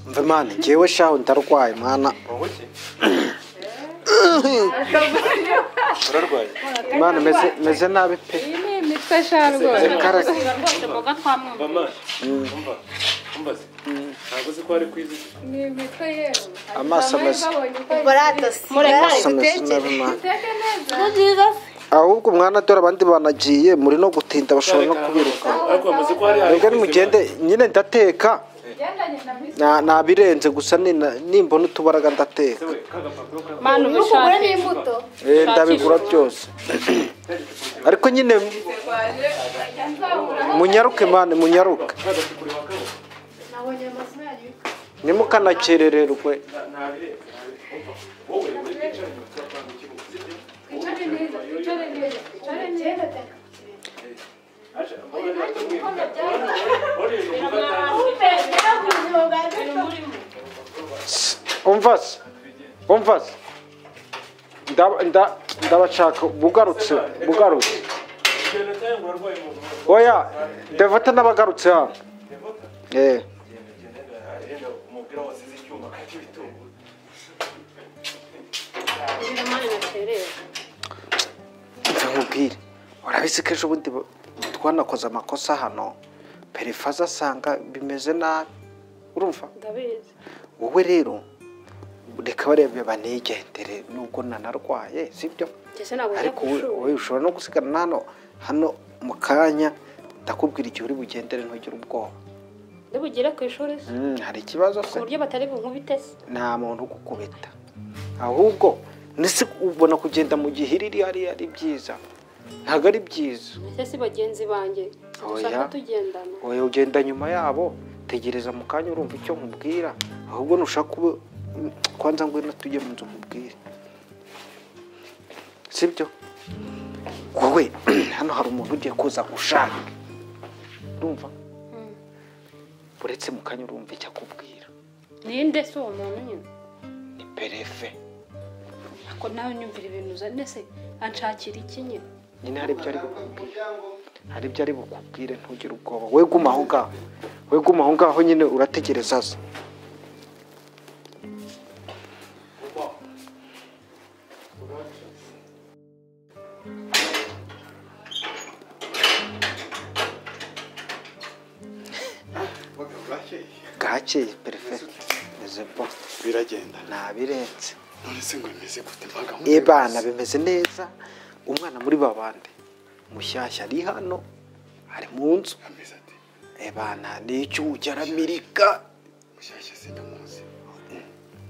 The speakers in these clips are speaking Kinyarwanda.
mve mana ngewe shaho ndarwaye mana wowe ki urarwaye mana meze meze nabi pe iyi ni imitwe sha rwose Karake. rwose mboga twamwumva mama umva umbaze ntabwo uzi ko hari kwizi ni imitwe yewe Amaso ameze. mureka Gusa meze nabi dutekere mana nziza ahubwo mwana dore abandi banagiye muri no gutinda bashobora no kubiruka ariko bamaze ko hari hari mwebwe kwizi, nimugende nyine ndateka ugendanye na misi Na- nabirenze gusa nina- nimbona utubaraga ndateka Yewe, ka gapapuro ka- manu kugura ubishake n'imbuto Eh, ndabigura byose ariko nyine munyaruke mani munyaruke ka gatukura wakabo. nimukanakerererwe Na- ntabireba, ntabireba. Umva, wowe uri bwicaranye mu cyapa mu kibuga, sibyo? Aje, mbona nawe utamwibuka. Wareba umukobwa cyangwa- umva se umva se Nda- nda- ndabashaka bugarutse bugarutse Igihano cyangwa urarwaye mu buzima bwawe. oya devota n'abagarutse hano Devota, Eh, genda, genda, genda, genda, umupira wasize icyuma, kata ibitunguru. mva nkubwire urabizi ko ejo bundi ba- twanakoze amakosa hano perifaza asanga bimeze nabi urumva ndabizi wowe rero reka barebe banigendere nubwo nanarwaye sibyo ndetse ntabwo njya ariko ku wowe- ishuri wowe ushobora no gusigarana hano hano mu kanya ndakubwira igihe uri bugendere ntugire ubwoba ntibugere ku ishuri se Mm, hari ikibazo ku se buryo batari bunkubite se nta muntu ugukubita ahubwo ndetse ubona kugenda mu gihe iri ari ari byiza ntabwo ari byiza ese si bagenzi banjye dushaka Oya. tugendana oya ugenda nyuma yabo tegereza mu kanya urumva icyo nkubwira ahubwo nushaka kuba kwanza ngwino tujye mu nzu mubwire sibyo wowe hano hari umuntu ugiye kuza gushaka urumva uretse mu kanya urumva icyo akubwira ninde se uwo muntu nyine ni perefe ako nawe nyumvira ibintu uzanye se anshakira iki nyine nyine hari ibyo ari bukubwire hari ibyo ari bukubwire ntugire ubwoba we guma aho ngaho we guma aho ngaho nyine urategereza aza bwakeye perefe meze bo biragenda nabirenze none se ngo bimeze gute mbaga ebana bimeze neza umwana muri babande mushyashya ari hano ari mu nzu ameze ati ebana n'icyujya aramirika mushyashya sinamuzi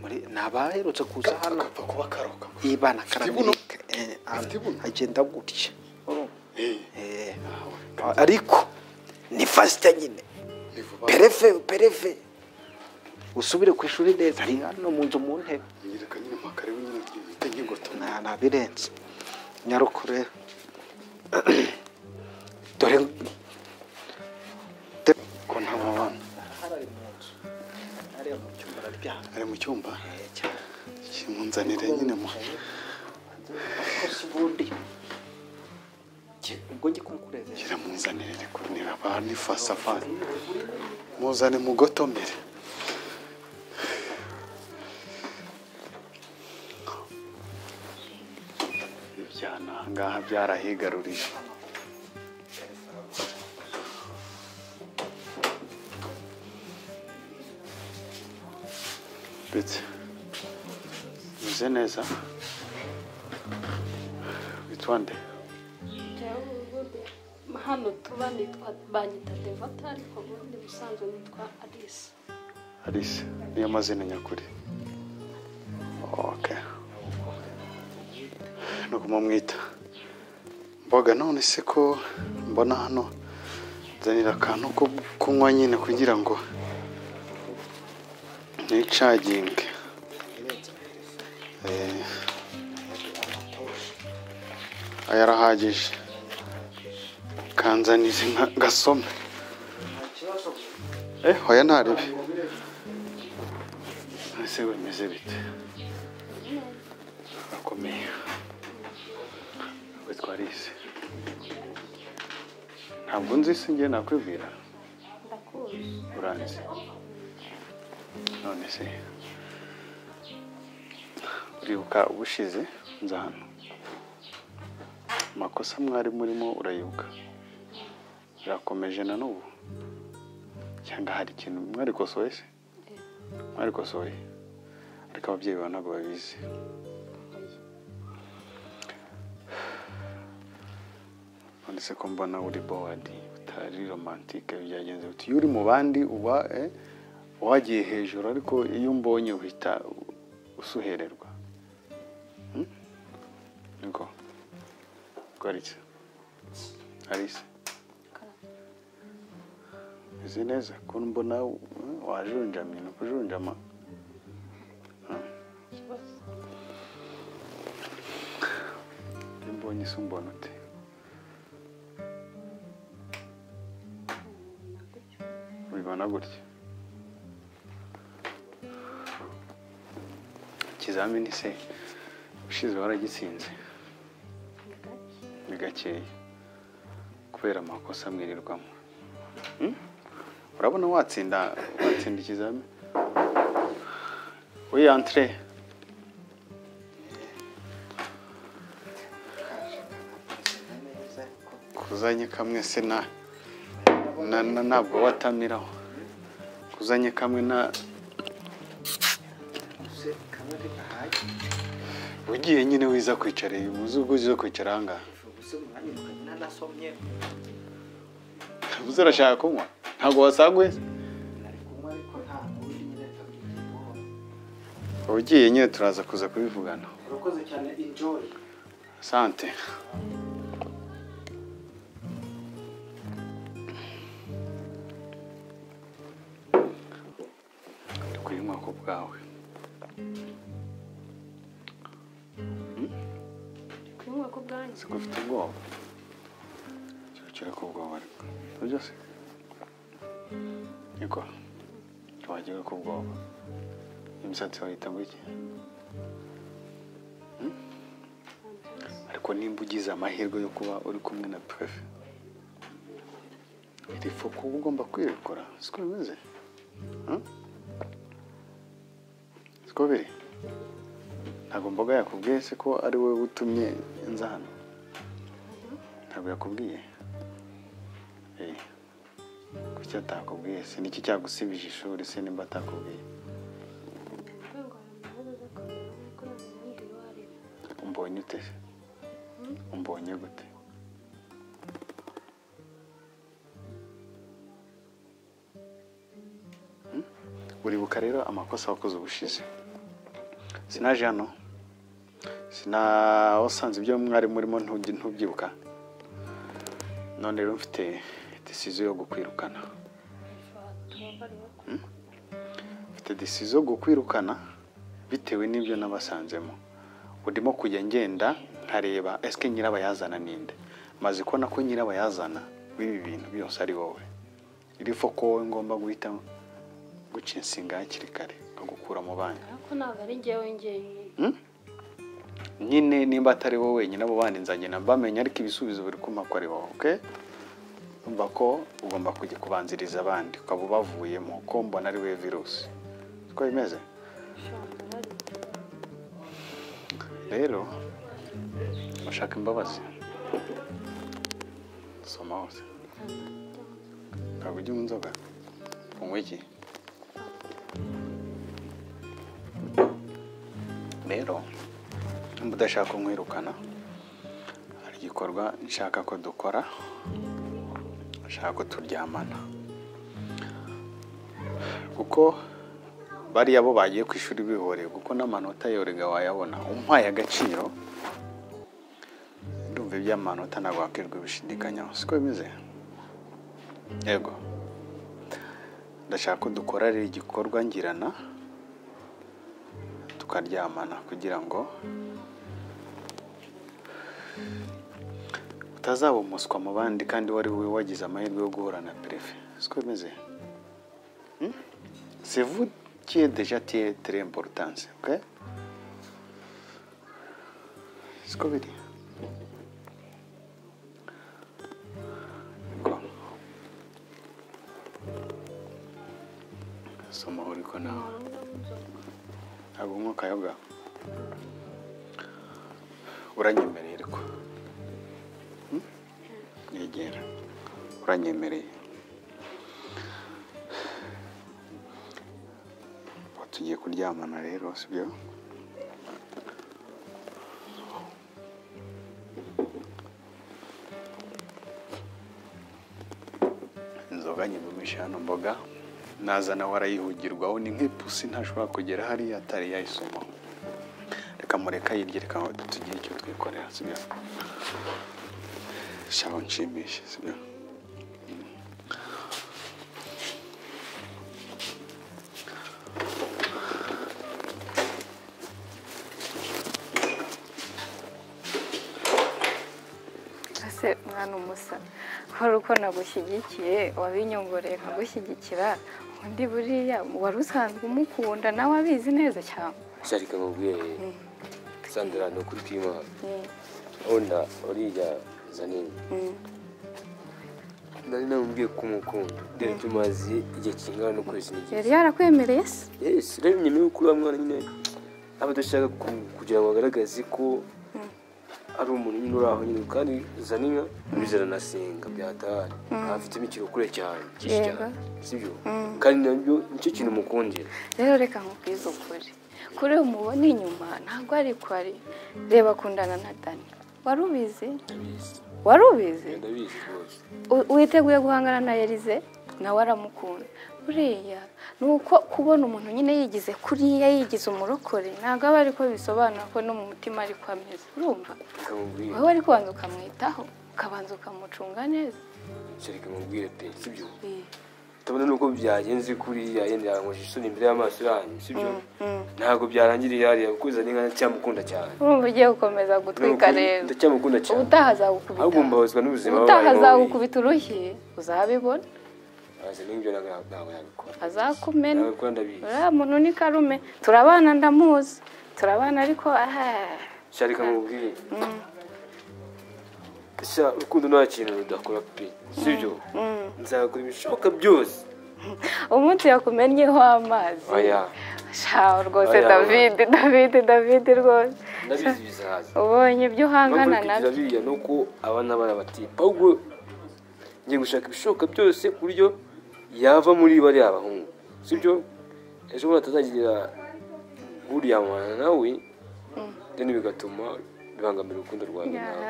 muri ni abaherutse kuza hano agapfa kuba karoka ibana karamirika eh, Afite ibuno? agenda gutya Eh, Eh, nawe, ariko ni fasita nyine ni vuba perefe perefe usubire ku ishuri neza ari hano mu nzu mu ntebe nyereka nyine mpaka rero nyine twite nk'ingoto nta nabirenze nyaruko rero dore ko nta mubano ari mu nzu ariya mu cyumba araryamye ari mu cyumba cyane kimunzanire nyine mu ko si ubundi Jye- ubwo njye kunkurezera kiramuzanire ariko nirabana ifasafani muzane mugotomere ibyana ahangaha byarahigarurije ndetse meze neza witwande hano tuba nitwa banyita devota ariko ubundi busanzwe nitwa alisa Alice niyo mazina nyakuri okay ni uko mumwita mboga none se ko mbona hano nzanira akantu ko kunywa nyine kugira ngo nicaginge Eh, aya arahagije kanzanire nka- ngasome eh hoya ntaribi none se bimeze bite akomeye we twarize ntabwo nzi isi njye nakwibwira ndakuzi uranzi none se uribuka ubushize nza hano amakosa mwari murimo urayibuka birakomeje na n'ubu cyangwa hari ikintu mwarikosoye se mwarikosoye ariko ababyeyi bawe ntabwo babizi none se ko mbona uri bowadi utari romantike byagenze uti iyo uri mu bandi uba eh, wagiye hejuru ariko iyo mbonye uhita usuhererwa Hmm? niko rwariki arise uzi neza ko mbona eh, wajunjamye ni ukujunjama Hmm. iyo mbonye se umbona ute ubibona gutya ikizamini se ushize waragitsinze ni gakeya kubera amakosa mwirirwamo Hmm? urabona watsinda watsinda ikizamini wiyantire kuzanye kamwe se na na, na, ntabwo watamiraho kuzanye kamwe na ugiye nyine wiza kwicara uyu muzi ubwo uzi kwicara ahangaha uzi urashaka kunywa ntabwo wasaguye ugiye nyine turaza kuza kubivugana urakoze cyane enjoy sante kuyinywa ku bwawe kunywa ku bwanjye siko ufite ubwoba cyokera ku bwoba ariko nibyo se niko wagira ku bwoba imisatsi wayita gutya Hmm? ariko nimba ugize amahirwe yo kuba uri kumwe na perefe iri foko uba ugomba kwirekura siko bimeze Hmm? siko biri ntabwo mboga yakubwiye se ko ari wowe utumye nza hano ntabwo yakubwiye Eh, kuki atakubwiye se niki cyagusibije ishuri se nimba atakubwiye ntabwo hari amavuta zo kubera kuko ntabwo uwo ari we umbonye ute se umbonye gute Hmm? uribuka rero amakosa wakoze ubushize sinaje hano sinawasanze ibyo mwari murimo ntugi- ntubyibuka none rero mfite disizo yo gukwirukana tuba bariho mfite disizo yo gukwirukana bitewe n'ibyo nabasanzemo urimo kujya ngenda nkareba esike nyirabayazana ninde maze kubona ko nyirabayazana w'ibi bintu byose ari wowe iri foko wowe ngomba guhita guca insinga hakiri kare nkagukura mu bandi ariko ntabwo ari njyewe njyewe nyine nimba atari wowe wenyine abo bandi nzagenda mbamenya ariko ibisubizo biri kumpa ko ari wowe okay? umva ko ugomba kujya kubanziriza abandi ukaba ubavuyemo ko mbona ari wowe virusi siko bimeze ushobora kuba ari rero bashaka imbabazi soma hose ntabwo ujya unywa inzoga unywa iki rero nimba udashaka kumwirukana hari igikorwa nshaka ko dukora nshaka ko turyamana kuko bariya bo bagiye ku ishuri bihoreye kuko n'amanota yorega wayabona umpaye agaciro ndumva iby'amanota ntabwo wakirwa ibishidikanyaho siko bimeze yego ndashaka ko dukora rero igikorwa ngirana tukaryamana kugira ngo utazaba umuswa mu bandi kandi wari we wagize amahirwe yo guhura na perefe siko bimeze C'est vous qui est déjà très, très importante. Ok? C'est quoi biri Go. soma uri ko nawe ntabwo umwuka yoga uranyemereye ariko Hmm? negera uranyemereye Ubu tugiye kuryamana rero sibyo inzoga nyibumisha hano mboga naza nawe arayihugirwaho ni nk'ipusi ntashobora kugera hariya atari yayisomaho reka mureka yirye reka tugire icyo twikorera sibyo shaho nshimishe sibyo ese mwana umusa wari uko nagushyigikiye wabinyongoreye nkagushyigikira undi buriya wari usanzwe umukunda nawe abizi neza cyane sharika nkubwiye sandra ni ukuri kwima urabona uriya zanini nari namubwiye ko umukunda dore tumaze igihe kingana n'ukwezi n'igihe yari yarakwemereye se Yes, rero nyuma y'uko uriya mwana nyine aba adashaka ku- kugira ngo agaragaze ko ari umuntu nyine uri aho nyine kandi zanina bizana na senga byatahari afitemo ikirokure cyane cyinshi Yego. cyane sibyo kandi nabyo nicyo kintu mukundira rero reka nkubwize ukuri kuri uyu mubona inyuma ntabwo ari ko ari reba akundana na dani wari ubizi ndabizi wari ubizi ndabizi rwose U- witeguye guhangana na Elize nawe aramukunda buriya ni uko kubona umuntu nyine yigize kuriya yigize umurokore ntabwo aba ariko bisobanura ko no mu mutima ariko ameze urumva kamubwira wowe ariko kubanza ukamwitaho ukabanza ukamucunga neza sharika mubwire pe sibyo tubona nuko byagenze kuriya yenda yankoje isoni imbere y'amaso yanyu sibyo ntabwo byarangiriye hariya kuko zanina cyamukunda cyane urumva ugiye gukomeza gutwika Nukuri, rero ndacyamukunda cyane ubutaha azagukubita ahubwo mbabazwa n'ubuzima ubutaha babayemo azagukubita urushyi uzabibona azi n'ibyo ntabwo ntabwo yabikora azakumena nawe kuko ndabizi uriya muntu ni karume turabana ndamuzi turabana ariko ah, sharika mubwire mm, sha urukundo nta kintu rudakora pe sibyo nzakora ibishoboka byose umunsi yakumenyeho amazi oya shaho rwose Oya. david david david rwose ndabizi bizaza ubonye ibyo uhangana Impamvu nabyo kugira biriya ni uko abana bari abatipa ahubwo ngiye gushaka ibishoboka byose ku buryo yava muri bariya bahungu sibyo ejo bundi atazagira uriyamana nawe rero bigatuma bibangamira urukundo rwawe nawe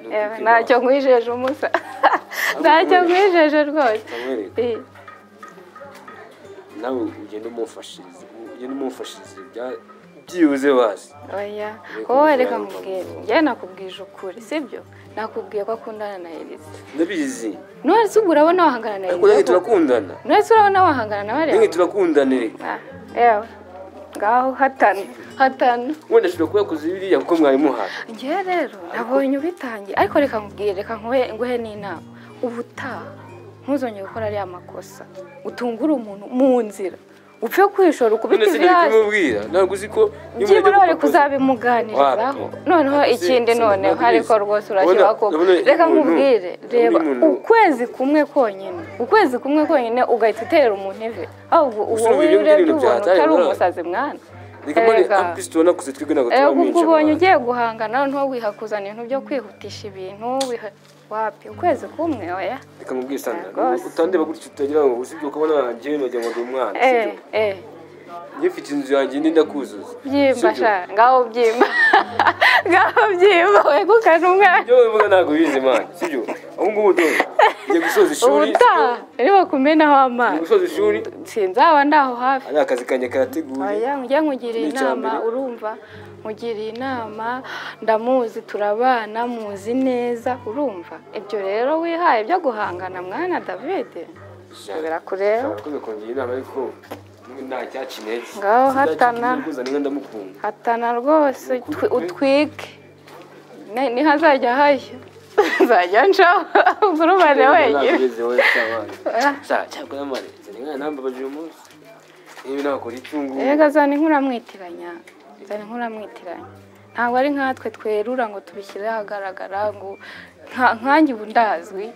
Ah, Ni eh, ukubwira ntacyo nkwijeje umusa ntacyo nkwijeje rwose Samuel, Eh, nawe ugenda umufashiriza ugenda umufashiriza bya- byibuze bazi oya Reka wowe mubwire reka ayo mubwire magambo. njye nakubwije ukuri sibyo nakubwiye ko akundana na elise ndabizi none se ubwo urabona wahangana na ariko nange elise turakundana none se urabona wahangana na nange bariya turakundana Ah, yewe ngaho hatanu hatanu wenda ashobora kuba yakoze biriya kuko mwari muhaye njyewe rero nabonye ubitangiye ariko reka nkubwire reka nkuhe nguhe n'inama ubutaha ntuzongere gukora ariya makosa utungure umuntu mu nzira upfe kwishora ukubita none se nari ivirasi kumubwira ntabwo uzi ko iyo umuntu byibura ajya bari gupakuza- kuzabimuganirizaho Wapi? noneho Ese- ikindi ese noneho ntabwo ariko ubizi. rwose urashyiraho Urabona- ko urabona reka umuntu- nkubwire undi reba muntu- ukwezi kumwe konyine ukwezi kumwe konyine ugahita utera umuntu ivi ahubwo uwo Gusa ubu ibyo wirebye bintu ubona byataye utari umwana. umusazi mwana reka mbone Erega. ampisi tubonakuze twebwe ntabwo Eh, ubwo turabimenshi ubonye abantu. ugiye guhangana noneho wihakuzana ibintu byo kwihutisha ibintu wiha- wapi ukwezi kumwe oya reka mubwire sandra Rwose. utandeba gutya utagira ngo usibye ukabona njyewe nagira ngo ndi umwana eh eh njye mfite inzu yanjye indi ndakuzuza byimba Sibyo? sha ngaho byimba ngaho byimba wegukana umwana ibyo bivuga ntabwo bizi imana sibyo ahubwo ngubu dore ngiye gusoza ishuri ubutaha rero bakumenaho ngiye amazi gusoza ishuri sinzaba ndaho hafi ari akazi kanjye karateguye oya njye nkugiriye Ni icya inama mbere. urumva nkugiriye inama ndamuzi turabana muzi neza urumva ibyo rero wihaye byo guhangana mwana david birakureba Urakoze kungira inama ariko nta cyakinege Ngaho hatana. kuzana ndamukunda hatana rwose utwi- utwike Ne- ntihazajya hashya nzajya nshaho urubane wenyine ntabwo wowe cyabana Ah, cyakora amare zanira nambabaje uyu munsi niba nakora icyungu rega zana inkuru amwitiranya zana inkuru amwitiranya ntabwo ari nkatwe twerura ngo tubishyire ahagaragara ngo nka- nkanjye ubu ndazwi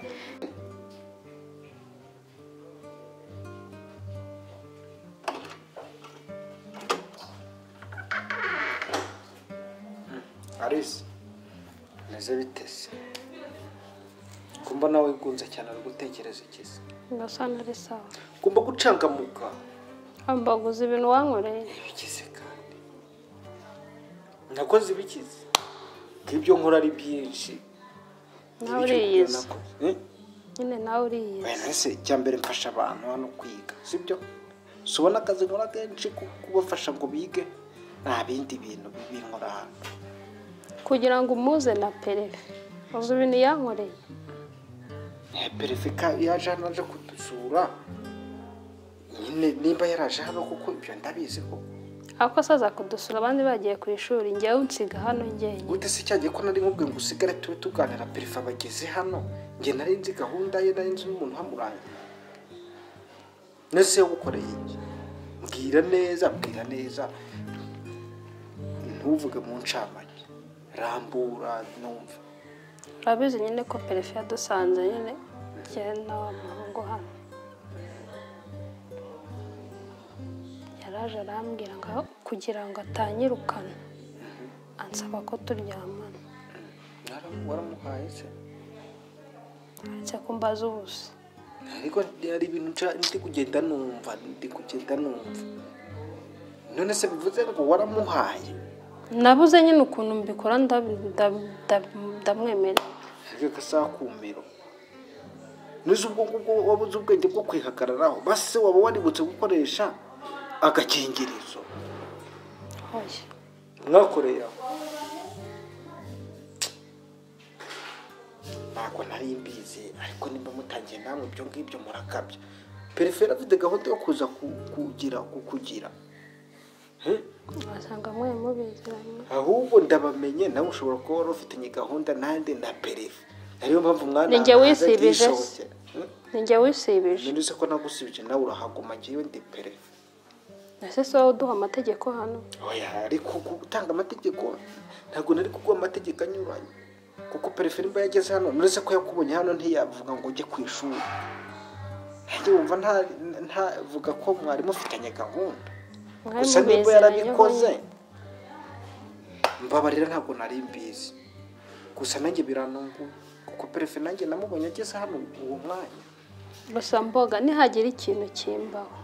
Alice meze biteze kumva nawe wigunze cyane ari gutekereza iki se ngasa nari sawa ugomba gucangamuka ambaguza ibintu wankoreye bikize kandi nakoze ibikize ko ibyo nkora ari byinshi nawe Ibyo uriyizi nakoze. Eh? nyine nawe uriyizi wenda se icya mbere mfasha abantu hano kwiga sibyo si ubona akazi nkora kenshi ko kubafasha ngo bige nta bindi bintu bibinkora hano kugira ngo umuze na perefe uzi ibintu yankoreye Eh, perefika yaje hano aje kudusura nyine nimba yaraje hano kuko ibyo ndabizi ko ako asaza kudusura abandi bagiye ku ishuri njyewe unsiga hano njyenyine gute se cyagiye ko nari nkubwiye ngo usigare tube tuganira perefe bageze hano njye nari nzi gahunda ye nari nzi n'umuntu uhamurangiye nese ukoreye iki mbwira neza mbwira neza ntuvuge mu ncamake rambura numva urabizi nyine ko perefe yadusanze nyine njyewe nawe muhungu hano yaraje arambwira ngo kugira ngo atanyirukana ansaba ko turyamana Naramu- waramuhaye se ndetse kumbaza ubusa ariko hari ibintu nca ndi kugenda numva ndi kugenda numva none se bivuze ngo waramuhaye nabuze nyine ukuntu mbikora ndabi- ndabi- ndabi- ndamwemerera ariko gasakumiro nizo ubwo ngubwo wabuze ubwenge bwo kwihagararaho base waba waributse gukoresha agakingirizo hoya mwakoreye aho ntabwo nari mbizi ariko nimba mutangiye namwe ibyo ngibyo murakabya pereferi afite gahunda yo kuza ku- kugira kukugira Eh? wasanga mwe mubiziranye ahubwo ndabamenye nawe ushobora kuba wari ufitanye gahunda nanjye na perefe ariyo mpamvu mwana Ni njye wisibije se? ntiyishobokera. Hmm? ni njye wisibije none se ko nagusibije nawe urahaguma njyewe ndi perefe ese si wowe uduha amategeko hano oya ariko gutanga amategeko ntabwo nari kuguha amategeko anyuranye kuko perefe nimba yageze hano none se ko yakubonye hano ntiyavuga ngo ujye ku ishuri nanjye wumva nta- ntavuga ko mwari mufitanye gahunda mwari gusa nimba mubiziranyeho yarabikoze nyine. mbabarira ntabwo nari mbizi gusa nanjye biranunguye kuko perefe nanjye namubonye ageze hano uwo mwanya gusa mboga nihagira ikintu kimbaho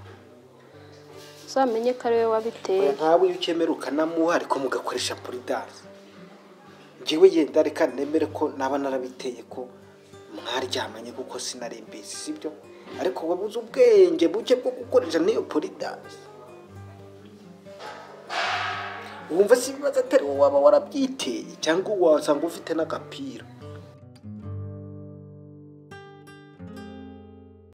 uzamenye ko ari we wabiteye Oya, nkawe iyo ukemera ukanamuha ariko mugakoresha polidance njyewe yenda reka nemere ko naba narabiteye ko mwaryamanye kuko sinari mbizi sibyo ariko wabuze ubwenge buke bwo gukoresha n'iyo polidance wumva se ibibazo atari wowe waba warabyiteye cyangwa wasanga ufite n'agapira